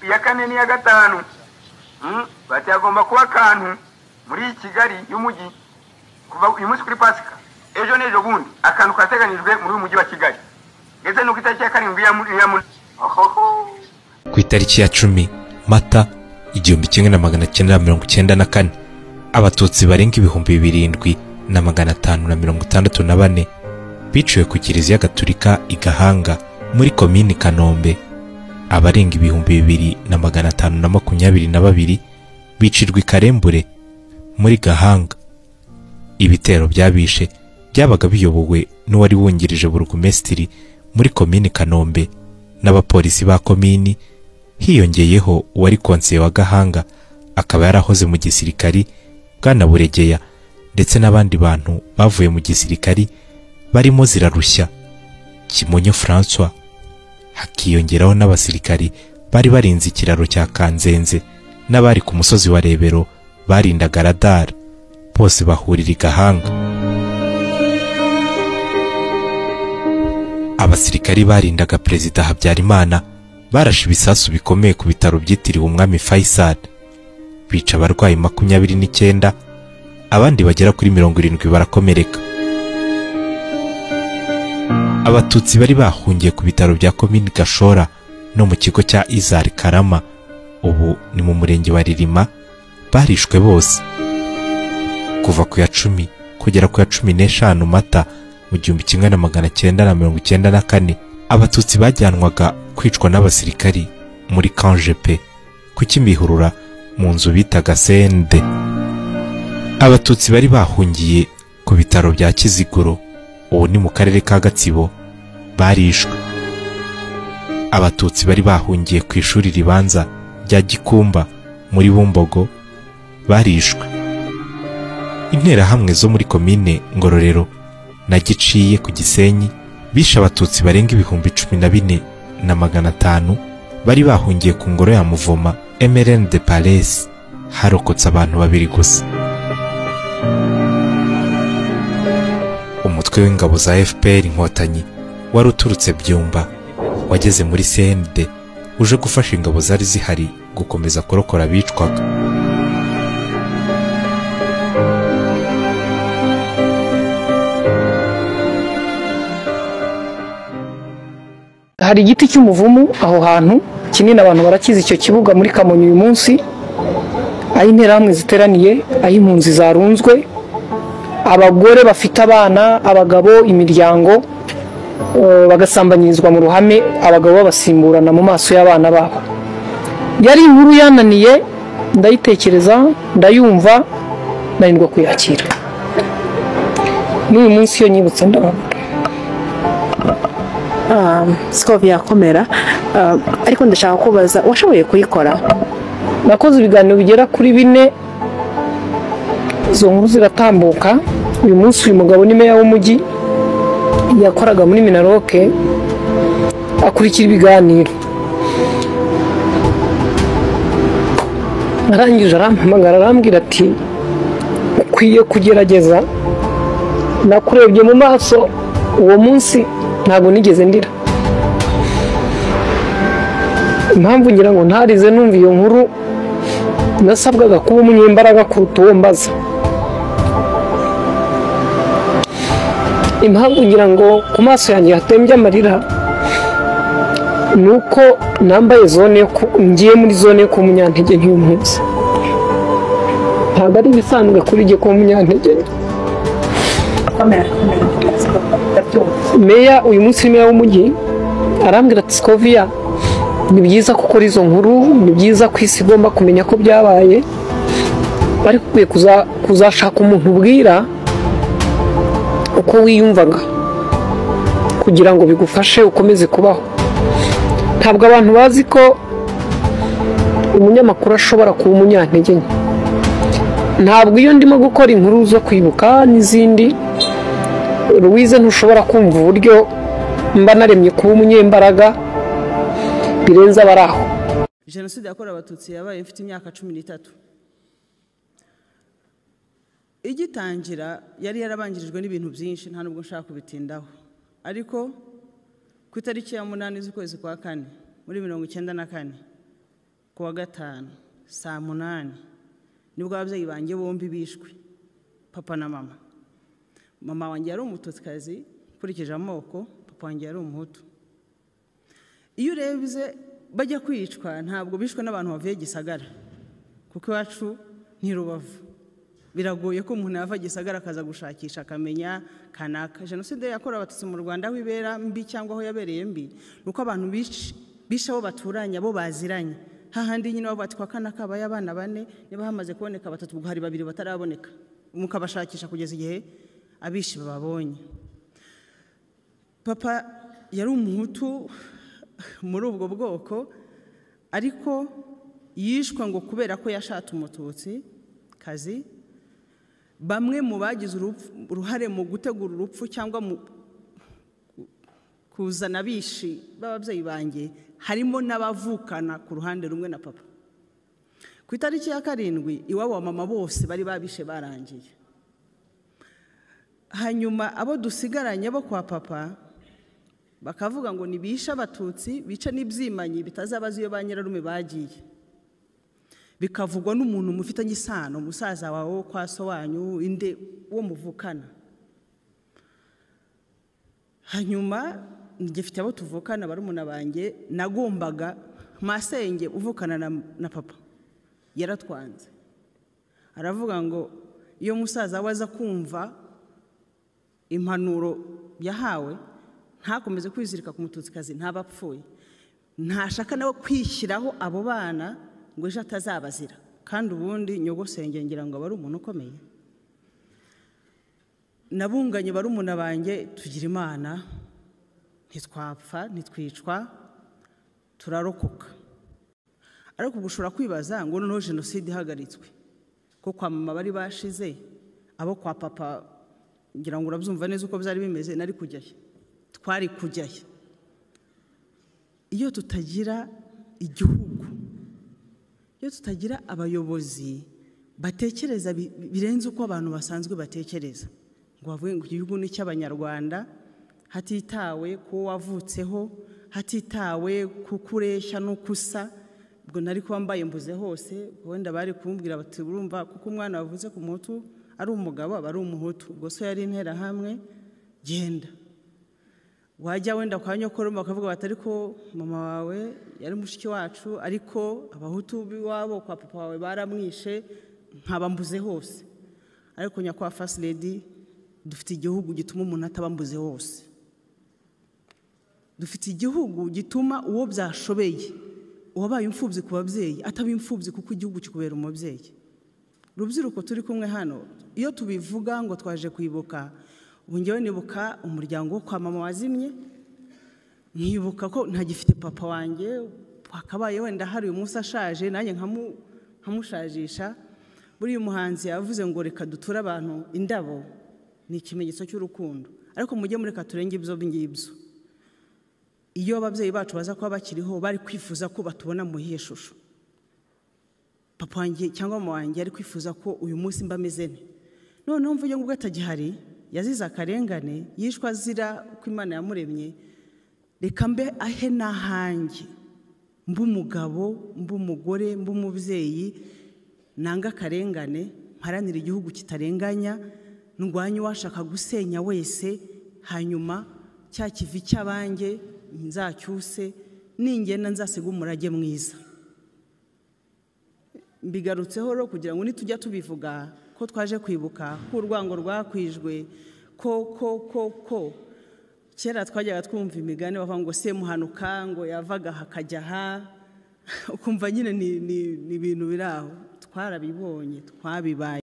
iya kane n'iya gatanu bati hagomba kuba akantu muri kigali y'umujyi kuva uyu munsi kuri pasika ejo n'ejo bundi akantu kateganyijwe muri uyu mujyi wa kigali ndetse nuko itariki ya karindwi ya ku itariki ya cumi mata igihumbi kimwe na magana cyenda na mirongo icyenda na kane abatutsi barenga ibihumbi birindwi na magana atanu na mirongo itandatu na bane biciwe ku kiliziya gatulika i gahanga muri komini kanombe abarenga ibihumbi bibiri na magana atanu na makumyabiri na babiri bicirwa i karembure muri gahanga ibitero byabishe byabaga biyobowe n'uwari wungirije burugumesitiri muri komini kanombe n'abapolisi ba komini hiyongeyeho uwari konseye wa gahanga akaba yarahoze mu gisirikari bwana buregeya ndetse n'abandi bantu bavuye mu gisirikari barimo zirarushya kimonyo francois hakiyongeraho n'abasirikari bari barinze ikiraro cya kanzenze n'abari ku musozi wa rebero barindaga radari bose bahurira i gahanga abasirikari barindaga perezida habyarimana barashe ibisasu bikomeye ku bitaro byitiriwe umwami faisal bica abarwayi makumyabiri n'icyenda abandi bagera kuri mirongo irindwi barakomereka abatutsi bari bahungiye ku bitaro bya komini gashora no mu kigo cya izari karama ubu ni mu murenge wa ririma barishwe bose kuva ku ya cumi kugera ku ya cumi n'eshanu mata mu gihumbi kimwe na magana cyenda na mirongo icyenda na kane abatutsi bajyanwaga kwicwa n'abasirikari muri kanje pe ku kimihurura mu nzu bitaga sende abatutsi bari bahungiye ku bitaro bya kiziguro ubu ni mu karere ka gatsibo barishwe abatutsi bari bahungiye ku ishuri ribanza rya gikumba muri bumbogo barishwe interahamwe zo muri komine ngororero na giciye ku gisenyi bishe abatutsi barenga ibihumbi cumi na bine na magana atanu bari bahungiye ku ngoro ya muvoma emerene de palesi harokotse abantu babiri gusa umutwe w'ingabo za fpr inkotanyi wari uturutse byumba wageze muri cnd uje gufasha ingabo zari zihari gukomeza kurokora abicwaga hari igiti cy'umuvumu aho hantu kinini abantu barakizi icyo kibuga muri kamonyi uyu munsi aho interahamwe ziteraniye aho impunzi zarunzwe abagore bafite abana abagabo imiryango bagasambanyirizwa mu ruhame abagabo babasimburana mu maso y'abana babo yari inkuru yananiye ndayitekereza ndayumva ndarindwa kuyakira n'uyu munsi iyo nyibutse ndabona siko byakomera ariko ndashaka kubaza washoboye kuyikora nakoze ibiganiro bigera kuri bine izo nkuru ziratambuka uyu munsi uyu mugabo ni meya w'umujyi yakoraga muri minaroke akurikira ibiganiro arangije arampamagara arambwira ati ukwiye kugerageza nakurebye mu maso uwo munsi ntabwo nigeze ndira impamvu ngira ngo ntarize numva iyo nkuru nasabwaga kuba umunyembaraga kuruta uwo mbaza impamvu ngira ngo ku maso yanjye hatembye amarira ni uko nambaye zone ngiye muri zone ku munyantege nk'uyu munsi ntabwo ari ibisanzwe kuri jye kuba umunyantege meya uyu munsi ni meya w'umujyi arambwira ati sikoviya ni byiza ko ukora izo nkuru ni byiza ko isi igomba kumenya ko byabaye ariko ukwiye kuzashaka umuntu ubwira uko wiyumvaga kugira ngo bigufashe ukomeze kubaho ntabwo abantu bazi ko umunyamakuru ashobora kuba umunyantege nke ntabwo iyo ndimo gukora inkuru zo kwibuka n'izindi ruwize ntushobora kumva uburyo mba naremye kuba umunyembaraga birenze abari aho jenoside yakorewe abatutsi yabaye ifite imyaka cumi n'itatu igitangira yari yarabangirijwe n'ibintu byinshi nta nubwo nshaka kubitindaho ariko ku itariki ya munani z'ukwezi kwa kane muri mirongo icyenda na kane ku wa gatanu saa munani nibwo ababyeyi banjye bombi bishwe papa na mama mama wanjye yari umututikazi ukurikije amoko papa wanjye yari umuhutu iyo urebye bajya kwicwa ntabwo bishwe n'abantu bavuye gisagara kuko iwacu ni rubavu biragoye ko umuntu yava gisagara akaza gushakisha akamenya kanaka jenoside yakorewe abatutsi mu rwanda aho ibera mbi cyangwa aho yabereye mbi ni uko abantu bish- bishe abo baturanye abo baziranye hahandi nyine bavuga ati kwa kanaka habaye abana bane niba hamaze kuboneka batatu ubwo hari babiri bataraboneka mukabashakisha kugeza igihe abishi bababonye papa yari umuhutu muri ubwo bwoko ariko yishwe ngo kubera ko yashatse umututsi kazi bamwe mu bagize urupfu- uruhare mu gutegura urupfu cyangwa mu kuzana abishi b'ababyeyi banjye harimo n'abavukana ku ruhande rumwe na papa ku itariki ya karindwi iwabo wa mama bose bari babishe barangiye hanyuma abo dusigaranye bo kwa papa bakavuga ngo nibishe abatutsi bice n'ibyimanyi bitazabaza iyo ba nyirarume bagiye bikavugwa n'umuntu mufitanye isano musaza wawe wo kwa so wanyu inde wo muvukana hanyuma ngifite abo tuvukana barumuna banjye nagombaga masenge uvukana na, na papa yaratwanze aravuga ngo iyo musaza we aza kumva impanuro yahawe ntakomeze kwizirika ku mututsikazi ntaba apfuye ntashaka nawe kwishyiraho abo bana ngo ejo atazabazira kandi ubundi nyogosenge ngira ngo aba ari umuntu ukomeye nabunganye barumuna banjye tugira imana ntitwapfa ntitwicwa turarokoka ariko ubwo ushobora kwibaza ngo noneho jenoside ihagaritswe ko kwa mama bari bashize abo kwa papa ngira ngo urabyumva neza uko byari bimeze nari kujyayo twari kujyayo iyo tutagira igihugu iyo tutagira abayobozi batekereza bi- birenze uko abantu basanzwe batekereza ngo bavuge ngo igihugu ni icy'abanyarwanda hatitawe ku wo wavutseho hatitawe ku kureshya n'uko usa ubwo nari kuba mbaye mbuze hose wenda bari kumbwira bati urumva kuko umwana wavutse ku muhutu ari umugabo aba ari umuhutu ubwo so yari interahamwe genda wajya wenda kwa nyokoroma bakavuga bati ariko mama wawe yari mushiki wacu ariko abahutu b'iwabo kwa papa wawe baramwishe nkaba mbuze hose ariko nyakwa first lady dufite igihugu gituma umuntu ataba mbuze hose dufite igihugu gituma uwo byashobeye uwabaye imfubyi ku babyeyi ataba imfubyi kuko igihugu kikubera umubyeyi rubyiruko turi kumwe hano iyo tubivuga ngo twaje kwibuka ubu ngewe nibuka umuryango wo kwa mama wazimye nkibuka ko ntagifite papa wanjye wakabaye wenda hari uyu munsi ashaje nanjye nkamu- nkamushajisha buriya umuhanzi yavuze ngo reka duture abantu indabo ni ikimenyetso cy'urukundo ariko mujye mureka turenge ibyo ngibyo iyo ababyeyi bacu baza kuba bakiriho bari kwifuza ko batubona mu iyihe shusho papa wanjye cyangwa mama wanjye ari kwifuza ko uyu munsi mba ameze nte noneho mvuge ngo ubwo atagihari yazize akarengane yishwe azira ko imana yamuremye reka mbe ahe n'ahanjye mbe umugabo mbe umugore mbe umubyeyi nanga akarengane mparanira igihugu kitarenganya ndwanye uwashaka gusenya wese hanyuma cya kivi cy'abanjye nzacyuse ningenda nzasiga umurage mwiza mbigarutseho rero kugira ngo nitujya tubivuga ko twaje kwibuka ko urwango rwakwijwe ko ko ko ko kera twajyaga twumva imigani bavuga ngo semuhanuka ngo yavaga aha akajya aha ukumva nyine ni ni- ni ibintu biri aho twarabibonye twabibaye